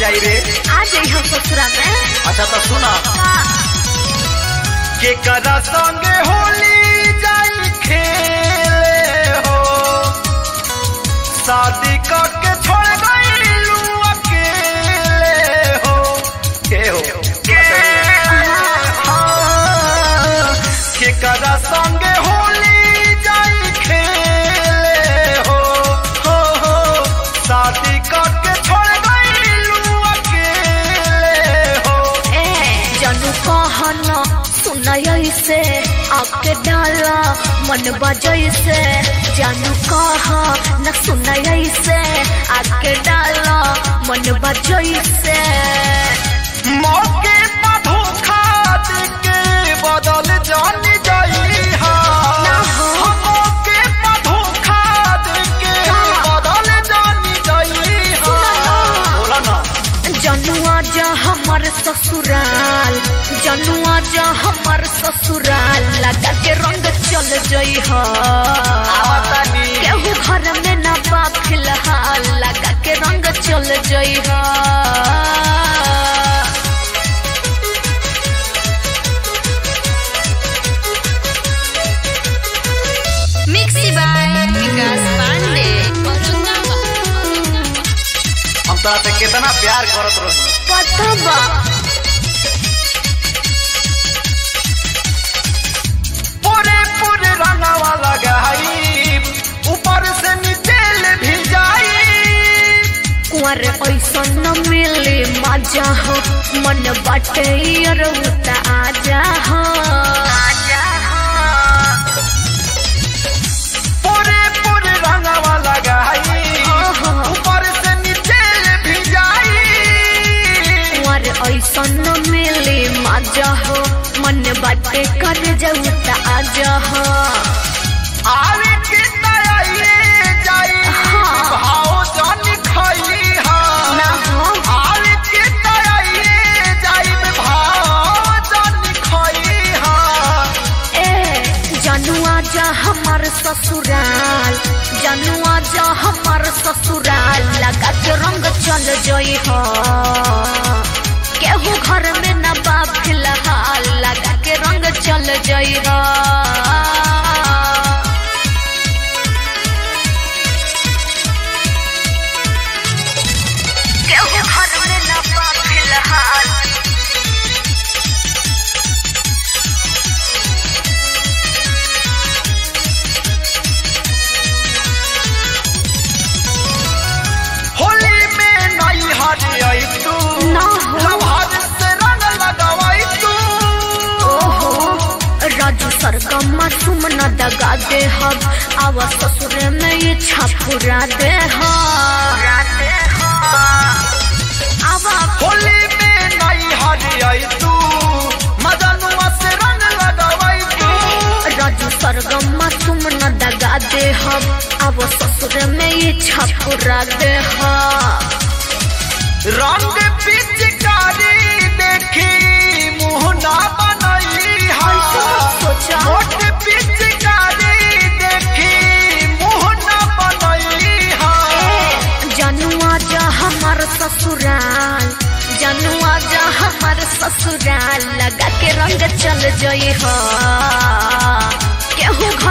जाई रे आ जाई हम ससुरा में अच्छा तो सुना के करा संगे होली जाई खेले हो शादी करके छोड़ गईलू अकेले हो के हो हाँ, के करा संगे होली जाई खेले हो हो हो शादी करके छोड़ गईलू अकेले हो ए जानू कहन सुनय से आपके डाला मन बजय से जानू कह न सुनय से आके डाला मन बजय से मौके पर धोखा देके बदल जान जाई हा ना हो। मौके पर धोखा देके हाँ। बदल जान जाई हा बोला ना जनुआ जा हमर ससुराल जनुआ जा हमर ससुराल लगा के रंग चल जई ह आवतानी केहू घर में ना बा फिलहाल लगा के रंग चल जई ह मिक्सी बाय विकास पांडे हम तोरा से कितना प्यार करत रही पता बा पूरे पूरे रंगवा लगाई ऊपर से नीचे ले भी जाई कुंवर ऐसा न मिले मजा हो मन बाटे रउता आजा हो आजा हो पूरे पूरे रंगवा लगाई ओहो। ऊपर से नीचे ले भी जाई कुंवर ऐसा न मिले मजा हो मन बाटे कर जाऊ त आजा हो आवे के तयाइए जाई हाँ। भाव जान खाई हा ना हो आवे के तयाइए जाई भाव जान खाई हा ए जनुआ जा हमर ससुराल जनुआ जा हमर ससुराल लगा के रंग चल जई हो केहू घर में न बा फिलहाल लगा के रंग चल जई हो केहू घर में न बा फिलहाल होली में नई हरी आई तू ना हो। लभार से रंग लगावाई तू ओहो राजू सरगम तुम न दगा दे हम आवा ससुर में ये छापुरा दे आवा होली में नई हरी आई तू मदनुआ से रंग लगावाई तू राजू सरगम तुम न दगा दे हम आवा ससुर में ये छापुरा दे रंग पिचकारी देखी मुंह ना बनाई हा सोचा मोट पिचकारी देखी मुंह ना बनाई हा जनुआ जा हमर ससुराल जनुआ जा हमर ससुराल लगा के रंग चल जई हो केहू